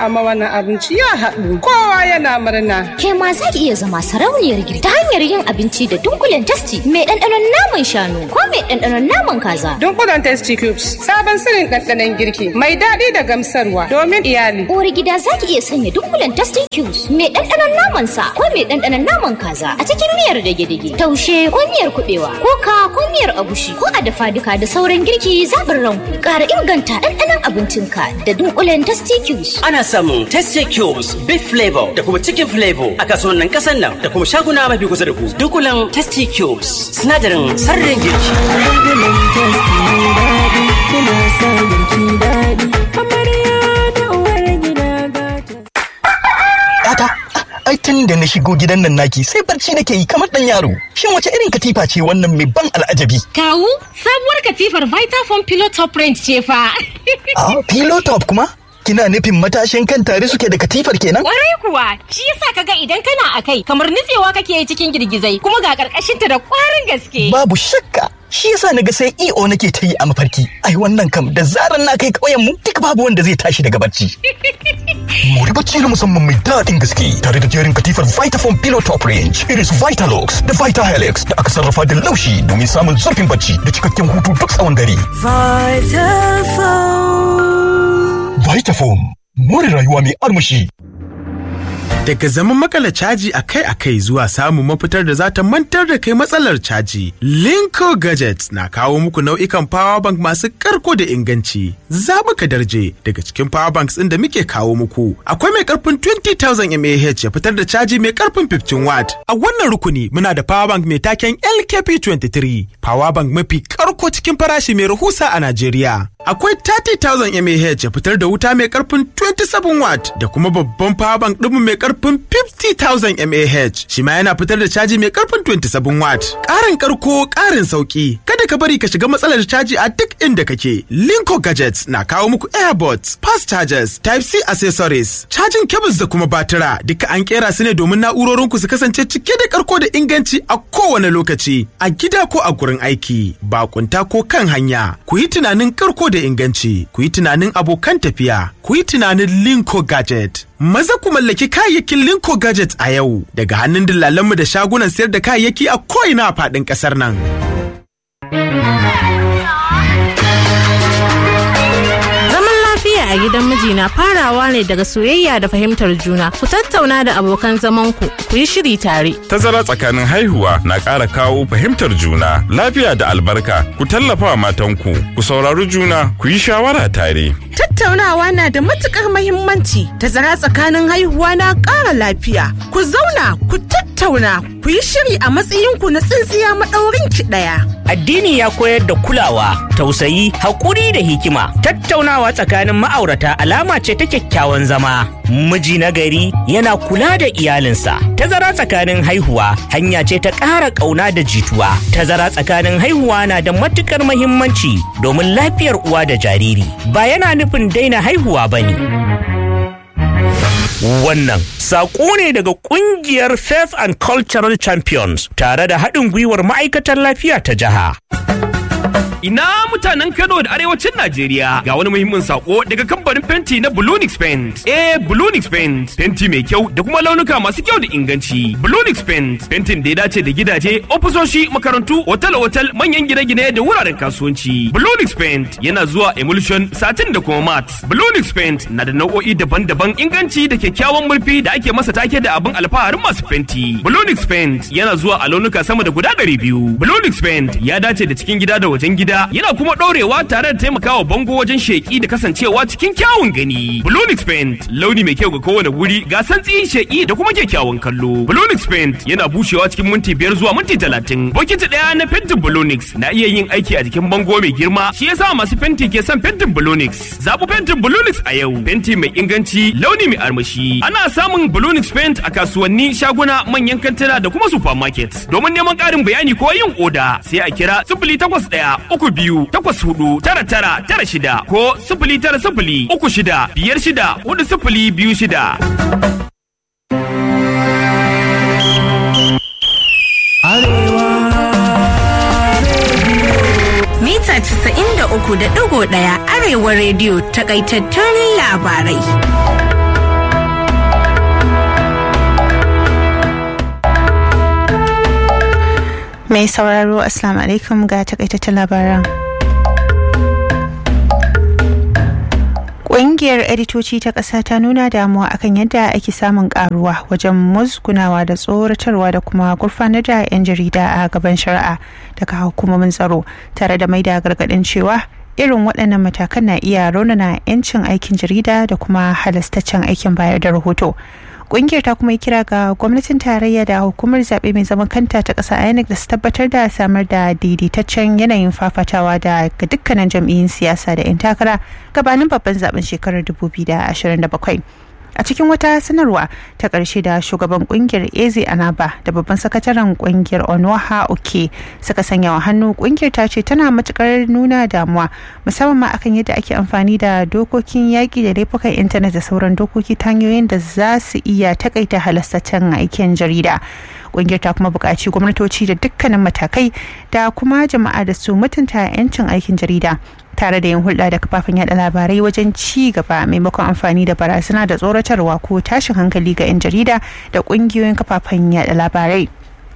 amma wannan abinci ya haɗu. Kowa yana murna. Ke ma za ki iya zama sarauniyar girki ta hanyar yin abinci da dunkulen tasti mai ɗanɗanon naman shanu ko mai ɗanɗanon naman kaza. Dunkulen Tasty Cubes sabon sirrin ɗanɗanon girki mai daɗi da gamsarwa domin iyali. Uwar gida za ki iya sanya dunkulen tasti cubes mai ɗanɗanon naman sa ko mai ɗanɗanon naman kaza a cikin miyar dage-dage, taushe ko miyar kuɓewa, ko ko miyar agushi ko a dafa duka da sauran girki zaɓin ranku. Ƙara inganta ɗanɗanon abincinka da dunkulen tasti cubes. Ana samun Tasty Cubes, Beef Flavor da kuma Chicken Flavor a kasuwannin ƙasar nan da kuma shaguna mafi kusa da ku. Dunkulen Tasty Cubes, sinadarin sarrin girki. Dunkulen testi mai daɗi, kuna sa girki daɗi. Amarya da uwar gida gata. Yata, ai tun da na shigo gidan nan naki sai barci nake yi kamar dan yaro. Shin wace irin katifa ce wannan mai ban al'ajabi? Kawu, sabuwar katifar Vitafoam Pillow Top Range ce fa. Ah, pillow top kuma? Kina nufin matashin kan tare suke da katifar kenan? Kwarai kuwa, shi yasa kaga idan kana a kai kamar nutsewa kake yi cikin girgizai kuma ga karkashinta da kwarin gaske. Babu shakka. Shi yasa naga sai EO nake ta yi a mafarki. Ai wannan kam da zaran na kai ƙauyen mu duk babu wanda zai tashi daga barci. Mori bacci na musamman mai daɗin gaske tare da jerin katifar Vitafoam Pillow Top Range, irin su Vitalux da Vitahelix da aka sarrafa da laushi domin samun zurfin bacci da cikakken hutu duk tsawon dare. Vitafoam. Vitafoam, more rayuwa mai armashi. Daga zaman makala caji akai-akai zuwa samun mafitar da za ta mantar da kai matsalar caji, Linko Gadgets na kawo muku nau'ikan power bank masu karko da inganci. Zaɓuka darje daga cikin power banks ɗin da muke kawo muku. Akwai mai karfin 20,000 mAh ya fitar da caji mai karfin 15 watt. A wannan rukuni muna da power bank mai taken LKP23, power bank mafi karko cikin farashi mai rahusa a Najeriya. Akwai 30,000 mAh ya fitar da wuta mai karfin 27 watt da kuma babban power bank ɗinmu mai karfin 50,000 mAh shi ma yana fitar da caji mai karfin 27 watt. Ƙarin karko ƙarin sauki kada ka bari ka shiga matsalar caji a duk inda kake. Linko Gadgets na kawo muku airbots, fast chargers, type C accessories, cajin cables da kuma batira duka an kera su ne domin na'urorinku su kasance cike da karko da inganci a kowane lokaci a gida ko a gurin aiki bakunta ko kan hanya ku yi tunanin karko da inganci ku yi tunanin abokan tafiya ku yi tunanin linko gadget maza ku mallaki kayayyakin linko gadget a yau daga hannun dillalanmu da shagunan sayar da kayayyaki a ko'ina a faɗin ƙasar nan. Zaman lafiya a gidan miji na farawa ne daga soyayya da fahimtar juna. Ku tattauna da abokan zamanku, ku yi shiri tare. Tazara tsakanin haihuwa na ƙara kawo fahimtar juna, lafiya da albarka. Ku tallafa wa matanku, ku saurari juna, ku yi shawara tare. Tattaunawa na da matukar mahimmanci, tazara tsakanin haihuwa na ƙara lafiya. Ku zauna, ku tattauna, ku yi shiri a matsayinku na tsintsiya maɗaurin ki ɗaya. Addini ya koyar da kulawa, tausayi, haƙuri da hikima. Tattaunawa tsakanin ma'aurata alama ce ta kyakkyawan zama. Miji na gari yana kula da iyalinsa. Tazara tsakanin haihuwa hanya ce ta ƙara ƙauna da jituwa. Tazara tsakanin haihuwa na da matuƙar mahimmanci domin lafiyar uwa da jariri. Ba yana nufin daina haihuwa ba ne. Wannan saƙo ne daga ƙungiyar Faith and Cultural Champions tare da haɗin gwiwar ma'aikatar lafiya ta jiha. Ina mutanen Kano da arewacin Najeriya ga wani muhimmin sako daga kamfanin fenti na Bulunix Paint. Eh Bulunix Paint fenti mai kyau da kuma launuka masu kyau da inganci. Bulunix Paint fentin da ya dace da gidaje, ofisoshi, makarantu, otal-otal, manyan gine-gine da wuraren kasuwanci. Bulunix Paint yana zuwa emulsion, satin da kuma mat. Bulunix Paint na da nau'o'i daban-daban inganci da kyakkyawan murfi da ake masa take da abin alfaharin masu fenti. Bulunix Paint yana zuwa a launuka sama da guda ɗari biyu. Bulunix Paint ya dace da cikin gida da wajen gida yana kuma ɗorewa tare da taimakawa bango wajen sheƙi da kasancewa cikin kyawun gani. Blonix Paint launi mai kyau ga kowane wuri ga santsi sheƙi da kuma kyakkyawan kallo. Blonix Paint yana bushewa cikin minti biyar zuwa minti talatin. Bokiti ɗaya na fentin Blonix na iya yin aiki a jikin bango mai girma shi yasa masu fenti ke son fentin Blonix. Zaɓi fentin Blonix a yau. Fenti mai inganci launi mai armashi. Ana samun Blonix Paint a kasuwanni shaguna manyan kantuna da kuma supermarket. Domin neman ƙarin bayani ko yin oda sai a kira sifili takwas ɗaya uku biyu takwas hudu tara tara tara shida ko sifili tara sifili uku shida biyar shida hudu sifili biyu shida. Mita 93.1 Arewa Radio takaitattun labarai. Mai sauraro Assalamu alaikum ga takaitattun labaran. Ƙungiyar editoci ta ƙasa ta nuna damuwa akan yadda ake samun ƙaruwa wajen musgunawa da tsoratarwa da kuma gurfanar da 'yan jarida a gaban shari'a daga hukumomin tsaro tare da maida gargaɗin cewa irin waɗannan matakan na iya raunana 'yancin aikin jarida da kuma halastaccen aikin bayar da rahoto. kungiyar ta kuma yi kira ga gwamnatin tarayya da hukumar zaɓe mai zaman kanta ta ƙasa inec da su tabbatar da samar da daidaitaccen yanayin fafatawa da ga dukkanin jam'iyyun siyasa da 'yan takara gabanin babban zaben shekarar 2027 a cikin wata sanarwa ta ƙarshe da shugaban kungiyar eze anaba da babban sakataren kungiyar onoha oke suka sanya wa hannu kungiyar ta ce tana matukar nuna damuwa musamman ma akan yadda ake amfani da dokokin yaƙi da laifukan intanet da sauran dokoki ta hanyoyin da za su iya takaita halastaccen aikin jarida kungiyar ta kuma buƙaci gwamnatoci da dukkanin matakai da kuma jama'a da su mutunta 'yancin aikin jarida tare da yin hulɗa da kafafen yada labarai wajen ci gaba maimakon amfani da barazana da tsoratarwa ko tashin hankali ga 'yan jarida da ƙungiyoyin kafafen yada labarai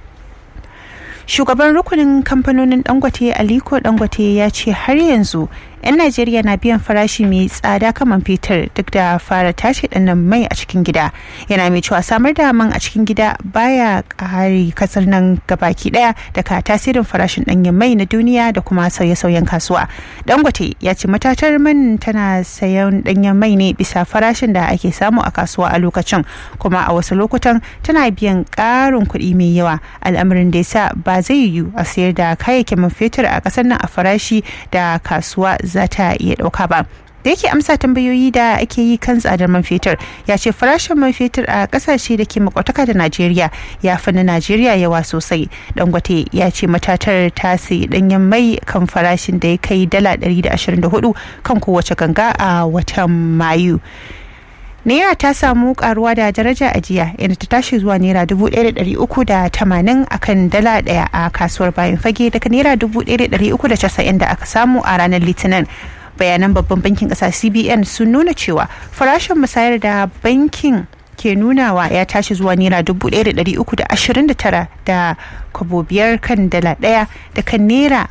shugaban rukunin kamfanonin dangote aliko dangote ya ce har yanzu 'yan najeriya na biyan farashi mai tsada kaman fetur duk da fara tashi dannan mai a cikin gida yana mai cewa samar da man a cikin gida baya kare kasar nan gabaki daya daga tasirin farashin danyen mai na duniya da kuma sauye-sauyen kasuwa dangote ya ce matatar man tana sayan danyen mai ne bisa farashin da ake samu a kasuwa a lokacin kuma a wasu lokutan tana biyan karin kuɗi mai yawa al'amarin da ya sa ba zai yiwu a sayar da kayayyakin man fetur a ƙasar nan a farashi da kasuwa za ta iya ɗauka ba da yake amsa tambayoyi da ake yi kan tsadar man fetur ya ce farashin man fetur a kasashe da ke makwataka da najeriya ya fi na najeriya yawa sosai dangote ya ce matatar ta sayi danyen mai kan farashin da ya kai dala 124 kan kowace ganga a watan mayu naira ta samu karuwa da daraja a jiya inda ta tashi zuwa naira dubu ɗaya da ɗari uku da tamanin a kan dala ɗaya a kasuwar bayan fage daga naira dubu ɗaya da ɗari uku da casa'in da aka samu a ranar litinin bayanan babban bankin ƙasa cbn sun nuna cewa farashin musayar da bankin ke nunawa ya tashi zuwa naira dubu ɗaya da ɗari uku da ashirin da tara da kwabo biyar kan dala ɗaya da kan naira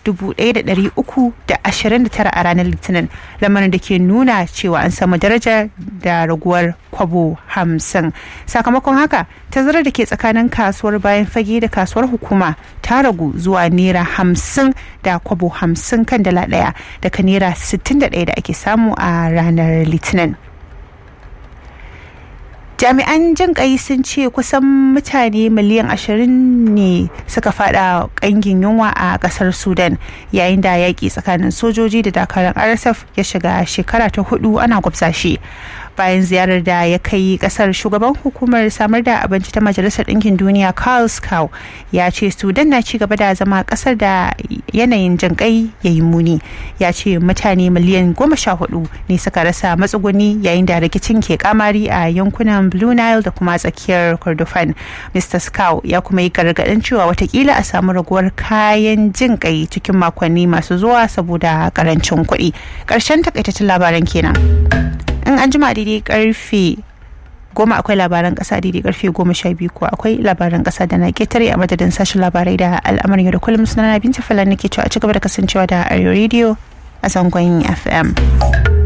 1,329 a ranar litinin lamarin da ke nuna cewa an samu daraja da raguwar kwabo 50 sakamakon haka tazarar da ke tsakanin kasuwar bayan fage da kasuwar hukuma ta ragu zuwa naira 50 da kwabo 50 kan dala daya daga naira 61 da ake samu a ranar litinin jami'an jin kai sun ce kusan mutane miliyan ashirin ne suka fada kangin yunwa a kasar sudan yayin da yaƙi tsakanin sojoji da dakarun rsf ya shiga shekara ta hudu ana gwabza shi bayan ziyarar da ya kai kasar shugaban hukumar samar da abinci ta majalisar ɗinkin duniya carl scow ya ce sudan na ci gaba da zama kasar da yanayin jinƙai ya yi muni ya ce mutane miliyan goma sha hudu ne suka rasa matsuguni yayin da rikicin ke kamari a yankunan blue nile da kuma tsakiyar kordofan mr scow ya kuma yi gargaɗin cewa watakila a samu raguwar kayan jinƙai cikin makonni masu zuwa saboda karancin kuɗi ƙarshen takaitaccen labaran kenan in an jima daidai karfe goma akwai labaran kasa daidai karfe goma sha biyu kuwa akwai labaran kasa da na ketare a madadin sashen labarai da al'amarin yau da kullum suna na binta falan nake cewa a ci gaba da kasancewa da arewa radio a zangon fm